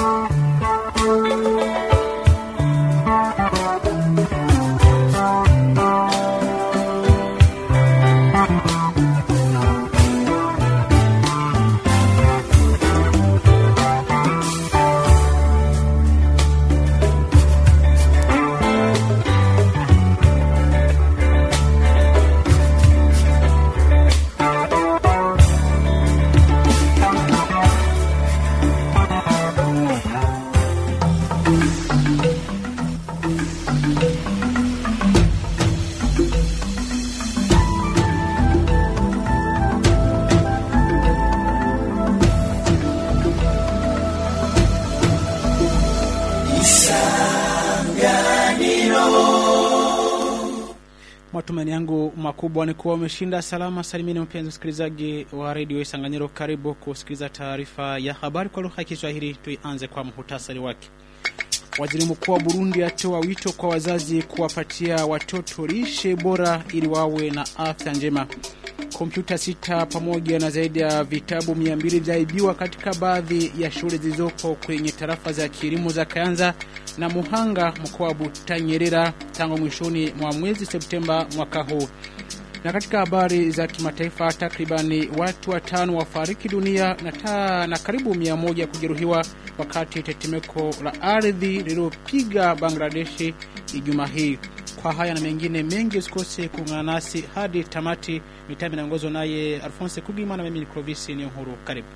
Matumaini yangu makubwa ni kuwa umeshinda salama salimini, mpenzi msikilizaji wa redio Isanganyiro. Karibu kusikiliza taarifa ya habari kwa lugha ya Kiswahili. Tuianze kwa muhtasari wake. Waziri mkuu wa Burundi atoa wito kwa wazazi kuwapatia watoto lishe bora ili wawe na afya njema. Kompyuta sita pamoja na zaidi ya vitabu 200 vyaibiwa katika baadhi ya shule zilizopo kwenye tarafa za kilimo za Kayanza na Muhanga mkoa wa Butanyerera tangu mwishoni mwa mwezi Septemba mwaka huu. Na katika habari za kimataifa, takribani watu watano wafariki dunia na, ta, na karibu mia moja kujeruhiwa wakati tetemeko la ardhi lililopiga Bangladeshi Ijumaa hii. Kwa haya na mengine mengi, usikose kuungana nasi hadi tamati. Mitambo inaongozwa naye Alphonse Kugima na mimi ni Clovis Niyonkuru. Karibu.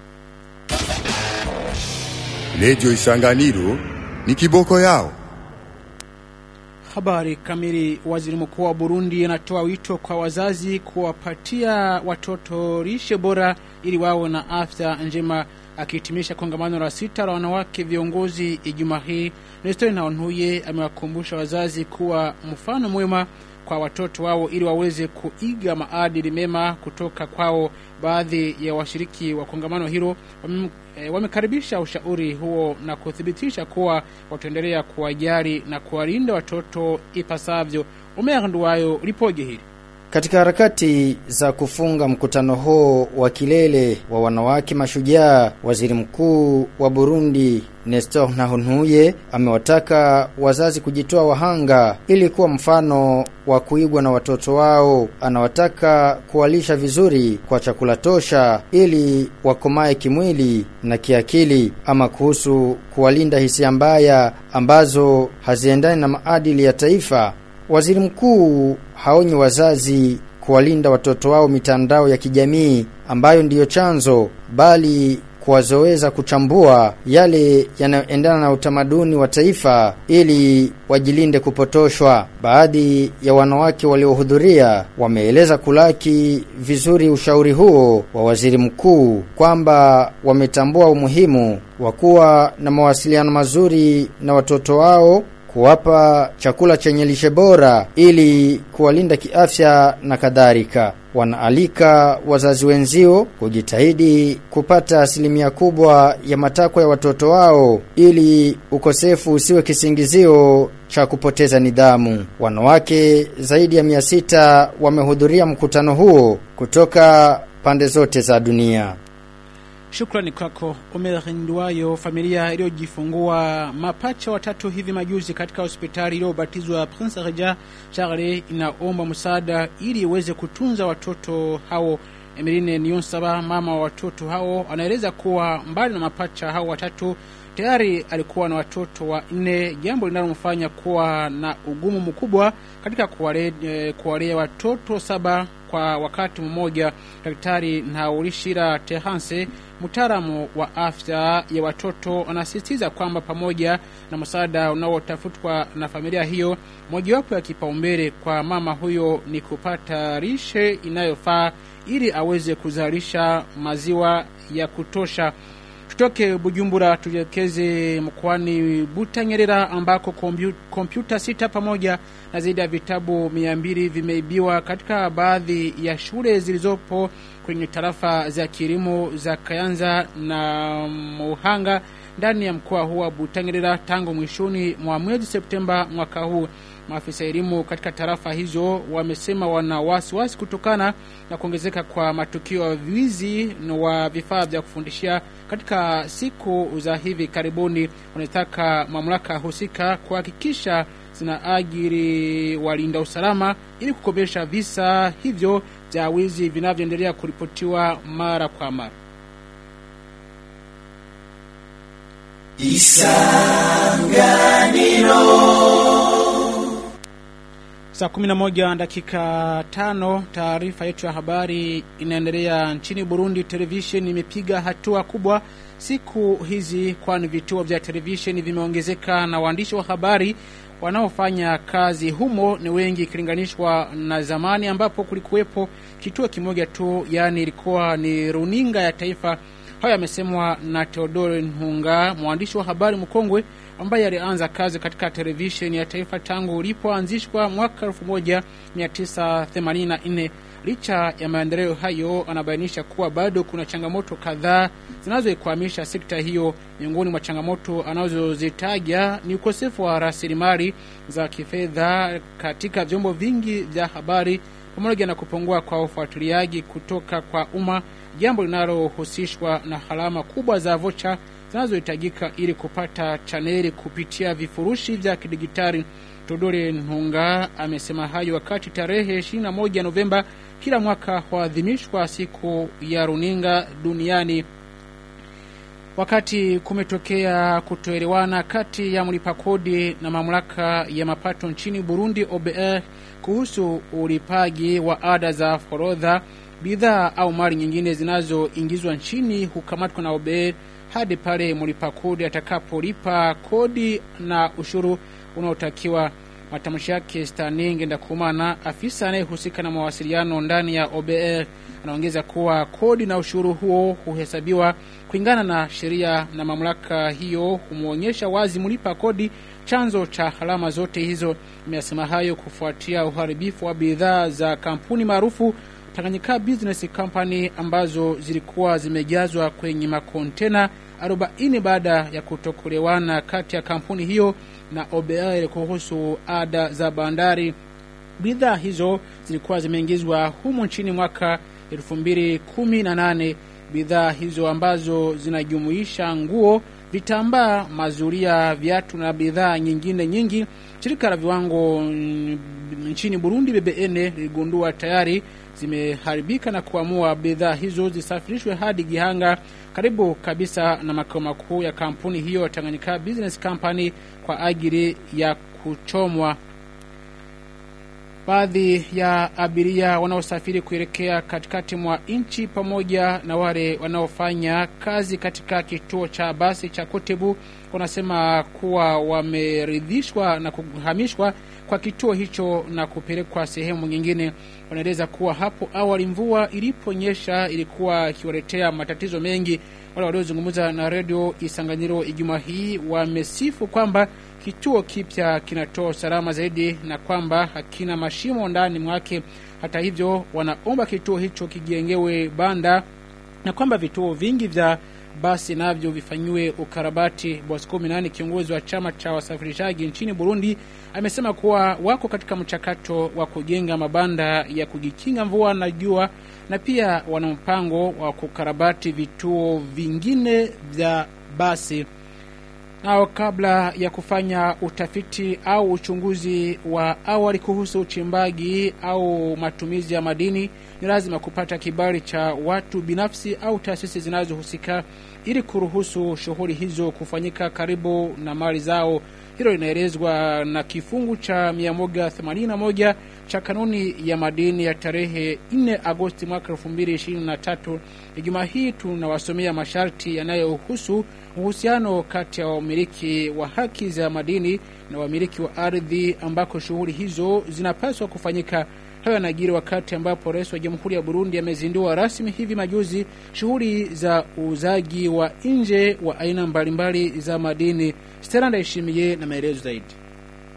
Redio Isanganiro ni kiboko yao. Habari kamili. Waziri mkuu wa Burundi anatoa wito kwa wazazi kuwapatia watoto lishe bora ili wawe na afya njema. Akihitimisha kongamano la sita la wanawake viongozi Ijumaa hii, Nestori Ntahontuye amewakumbusha wazazi kuwa mfano mwema kwa watoto wao ili waweze kuiga maadili mema kutoka kwao. Baadhi ya washiriki wa kongamano hilo wame, e, wamekaribisha ushauri huo na kuthibitisha kuwa wataendelea kuwajali na kuwalinda watoto ipasavyo. Omer Nduwayo lipoje hili katika harakati za kufunga mkutano huo wa kilele wa wanawake mashujaa, waziri mkuu wa Burundi Nestor Ntahontuye amewataka wazazi kujitoa wahanga ili kuwa mfano wa kuigwa na watoto wao. Anawataka kuwalisha vizuri kwa chakula tosha ili wakomae kimwili na kiakili. Ama kuhusu kuwalinda hisia mbaya ambazo haziendani na maadili ya taifa, waziri mkuu haonyi wazazi kuwalinda watoto wao mitandao ya kijamii ambayo ndiyo chanzo, bali kuwazoweza kuchambua yale yanayoendana na utamaduni wa taifa ili wajilinde kupotoshwa. Baadhi ya wanawake waliohudhuria wameeleza kulaki vizuri ushauri huo wa waziri mkuu, kwamba wametambua umuhimu wa kuwa na mawasiliano mazuri na watoto wao kuwapa chakula chenye lishe bora ili kuwalinda kiafya na kadhalika. Wanaalika wazazi wenzio kujitahidi kupata asilimia kubwa ya matakwa ya watoto wao ili ukosefu usiwe kisingizio cha kupoteza nidhamu. Wanawake zaidi ya mia sita wamehudhuria mkutano huo kutoka pande zote za dunia. Shukrani kwako Omer Ndwayo. Familia iliyojifungua mapacha watatu hivi majuzi katika hospitali iliyobatizwa Prince Regent Charles inaomba msaada ili iweze kutunza watoto hao. Emeline Niyonsaba, mama wa watoto hao, anaeleza kuwa mbali na mapacha hao watatu tayari alikuwa na watoto wa nne, jambo linalomfanya kuwa na ugumu mkubwa katika kuwalea, kuwalea watoto saba kwa wakati mmoja. Daktari Ntaulishira Tehanse, mtaalamu wa afya ya watoto, anasisitiza kwamba pamoja na msaada unaotafutwa na familia hiyo, mojawapo ya kipaumbele kwa mama huyo ni kupata lishe inayofaa ili aweze kuzalisha maziwa ya kutosha. Tutoke Bujumbura tuelekeze mkoani Butanyerera ambako kompyuta sita pamoja na zaidi ya vitabu mia mbili vimeibiwa katika baadhi ya shule zilizopo kwenye tarafa za kilimo za Kayanza na Muhanga ndani ya mkoa huu wa Butanyerera tangu mwishoni mwa mwezi Septemba mwaka huu. Maafisa elimu katika tarafa hizo wamesema wana wasiwasi kutokana na kuongezeka kwa matukio ya wizi wa vifaa vya kufundishia katika siku za hivi karibuni. Wanataka mamlaka husika kuhakikisha zinaajiri walinda usalama ili kukomesha visa hivyo vya wizi vinavyoendelea kuripotiwa mara kwa mara. Saa 11 dakika tano, taarifa yetu ya habari inaendelea. Nchini Burundi, televisheni imepiga hatua kubwa siku hizi, kwani vituo vya televisheni vimeongezeka na waandishi wa habari wanaofanya kazi humo ni wengi ikilinganishwa na zamani ambapo kulikuwepo kituo kimoja tu, yaani ilikuwa ni runinga ya taifa. Hayo yamesemwa na Theodore Nhunga, mwandishi wa habari mkongwe ambaye alianza kazi katika televisheni ya taifa tangu ulipoanzishwa mwaka 1984. Licha ya maendeleo hayo, anabainisha kuwa bado kuna changamoto kadhaa zinazoikwamisha sekta hiyo. Miongoni mwa changamoto anazozitaja ni ukosefu wa rasilimali za kifedha katika vyombo vingi vya habari pamoja na kupungua kwa ufuatiliaji kutoka kwa umma, jambo linalohusishwa na gharama kubwa za vocha zinazohitajika ili kupata chaneli kupitia vifurushi vya kidigitali. Todore Nhunga amesema hayo wakati tarehe 21 Novemba kila mwaka huadhimishwa siku ya runinga duniani. Wakati kumetokea kutoelewana kati ya mlipa kodi na mamlaka ya mapato nchini Burundi OBR kuhusu ulipaji wa ada za forodha, bidhaa au mali nyingine zinazoingizwa nchini hukamatwa na OBR hadi pale mlipa kodi atakapolipa kodi na ushuru unaotakiwa. Matamshi yake Staninge Ndakumana, afisa anayehusika na mawasiliano ndani ya OBR, anaongeza kuwa kodi na ushuru huo huhesabiwa kulingana na sheria na mamlaka hiyo humwonyesha wazi mlipa kodi chanzo cha gharama zote hizo. Imesema hayo kufuatia uharibifu wa bidhaa za kampuni maarufu Tanganyika Business Company ambazo zilikuwa zimejazwa kwenye makontena 40 baada ya kutokuelewana kati ya kampuni hiyo na OBR kuhusu ada za bandari. Bidhaa hizo zilikuwa zimeingizwa humu nchini mwaka 2018. Bidhaa hizo ambazo zinajumuisha nguo, vitambaa, mazuria, viatu na bidhaa nyingine nyingi. Shirika la viwango nchini Burundi BBN liligundua tayari zimeharibika na kuamua bidhaa hizo zisafirishwe hadi Gihanga karibu kabisa na makao makuu ya kampuni hiyo Tanganyika Business Company kwa ajili ya kuchomwa. Baadhi ya abiria wanaosafiri kuelekea katikati mwa nchi pamoja na wale wanaofanya kazi katika kituo cha basi cha Kotebu wanasema kuwa wameridhishwa na kuhamishwa kwa kituo hicho na kupelekwa sehemu nyingine. Wanaeleza kuwa hapo awali mvua iliponyesha ilikuwa ikiwaletea matatizo mengi. Wale waliozungumza na redio Isanganiro Ijumaa hii wamesifu kwamba kituo kipya kinatoa usalama zaidi na kwamba hakina mashimo ndani mwake. Hata hivyo, wanaomba kituo hicho kijengewe banda na kwamba vituo vingi vya basi navyo vifanyiwe ukarabati. Bosco Minani, kiongozi wa chama cha wasafirishaji nchini Burundi, amesema kuwa wako katika mchakato wa kujenga mabanda ya kujikinga mvua na jua na pia wana mpango wa kukarabati vituo vingine vya basi. Nao kabla ya kufanya utafiti au uchunguzi wa awali kuhusu uchimbaji au matumizi ya madini, ni lazima kupata kibali cha watu binafsi au taasisi zinazohusika ili kuruhusu shughuli hizo kufanyika karibu na mali zao. Hilo linaelezwa na kifungu cha 181 cha kanuni ya madini ya tarehe 4 Agosti mwaka 2023. Ijumaa hii tunawasomea masharti yanayohusu uhusiano kati ya wamiliki wa haki za madini na wamiliki wa ardhi ambako shughuli hizo zinapaswa kufanyika. Hayo yanajiri wakati ambapo rais wa Jamhuri ya Burundi amezindua rasmi hivi majuzi shughuli za uuzaji wa nje wa aina mbalimbali za madini. Stella Ndayishimiye na maelezo zaidi.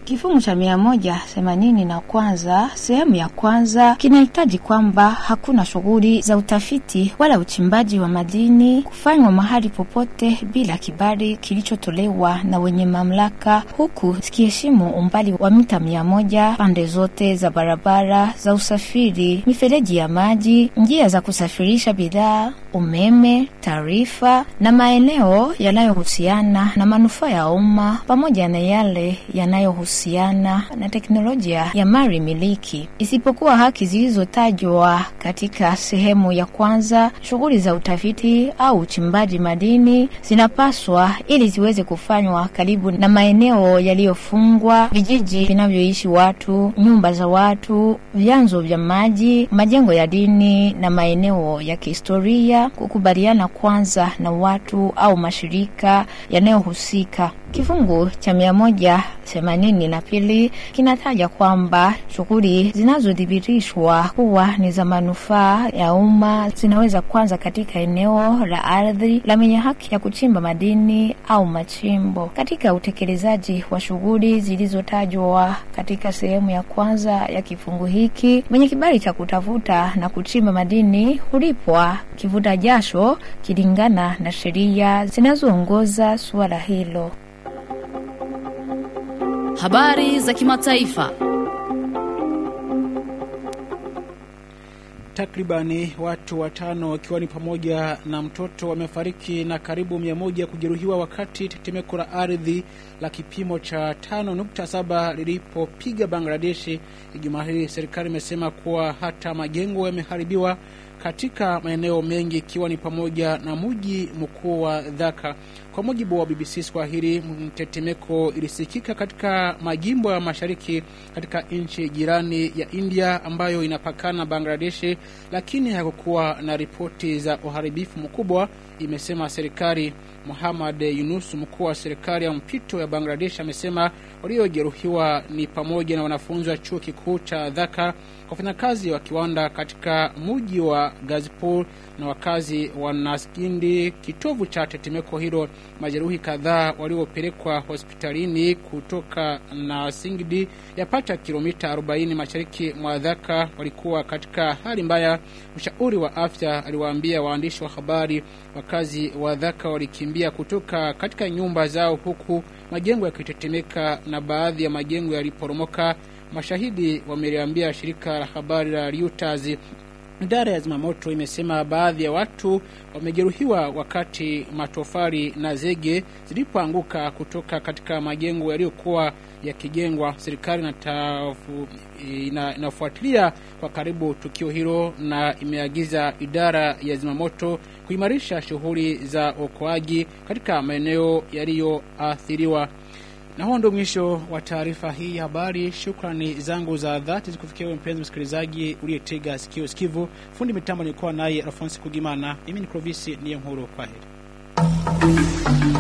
Kifungu cha mia moja themanini na kwanza sehemu ya kwanza kinahitaji kwamba hakuna shughuli za utafiti wala uchimbaji wa madini kufanywa mahali popote bila kibali kilichotolewa na wenye mamlaka, huku zikiheshimu umbali wa mita mia moja pande zote za barabara za usafiri, mifereji ya maji, njia za kusafirisha bidhaa, umeme, taarifa na maeneo yanayohusiana na manufaa ya umma pamoja na yale yanayohusiana na teknolojia ya mali miliki, isipokuwa haki zilizotajwa katika sehemu ya kwanza. Shughuli za utafiti au uchimbaji madini zinapaswa ili ziweze kufanywa karibu na maeneo yaliyofungwa, vijiji vinavyoishi watu, nyumba za watu, vyanzo vya maji, majengo ya dini na maeneo ya kihistoria, kukubaliana kwanza na watu au mashirika yanayohusika. Kifungu cha mia moja themanini na pili kinataja kwamba shughuli zinazodhibitishwa kuwa ni za manufaa ya umma zinaweza kwanza katika eneo la ardhi la mwenye haki ya kuchimba madini au machimbo. Katika utekelezaji wa shughuli zilizotajwa katika sehemu ya kwanza ya kifungu hiki, mwenye kibali cha kutafuta na kuchimba madini hulipwa kivuta jasho kilingana na sheria zinazoongoza suala hilo. Habari za kimataifa. Takribani watu watano wakiwa ni pamoja na mtoto wamefariki na karibu mia moja kujeruhiwa wakati tetemeko la ardhi la kipimo cha 5.7 lilipopiga Bangladeshi Ijumaa hii. Serikali imesema kuwa hata majengo yameharibiwa katika maeneo mengi ikiwa ni pamoja na mji mkuu wa Dhaka. Kwa mujibu wa BBC Swahili, mtetemeko ilisikika katika majimbo ya mashariki katika nchi jirani ya India ambayo inapakana Bangladeshi, lakini hakukuwa na ripoti za uharibifu mkubwa, imesema serikali. Muhammad Yunus, mkuu wa serikali ya mpito ya Bangladesh, amesema waliojeruhiwa ni pamoja na wanafunzi wa chuo kikuu cha Dhaka, wafanyakazi wa kiwanda katika mji wa Gazipur na wakazi wa Naskindi, kitovu cha tetemeko hilo. Majeruhi kadhaa waliopelekwa hospitalini kutoka Nasingdi, yapata kilomita 40 mashariki mwa Dhaka, walikuwa katika hali mbaya. Mshauri wa afya aliwaambia waandishi wa habari wakazi wa Dhaka walikimbia kutoka katika nyumba zao, huku majengo yakitetemeka na baadhi ya majengo yaliporomoka. Mashahidi wameliambia shirika la habari la Reuters. Idara ya zimamoto imesema baadhi ya watu wamejeruhiwa wakati matofali na zege zilipoanguka kutoka katika majengo yaliyokuwa yakijengwa. Serikali inatafu- ina- inafuatilia kwa karibu tukio hilo na imeagiza idara ya zimamoto kuimarisha shughuli za uokoaji katika maeneo yaliyoathiriwa. Na huo ndio mwisho wa taarifa hii ya habari. Shukrani zangu za dhati zikufikia wewe mpenzi msikilizaji uliyetega sikio sikivu. Fundi mitambo nilikuwa naye Alfonsi Kugimana, mimi ni Clovis niye Nkuru. Kwaheri.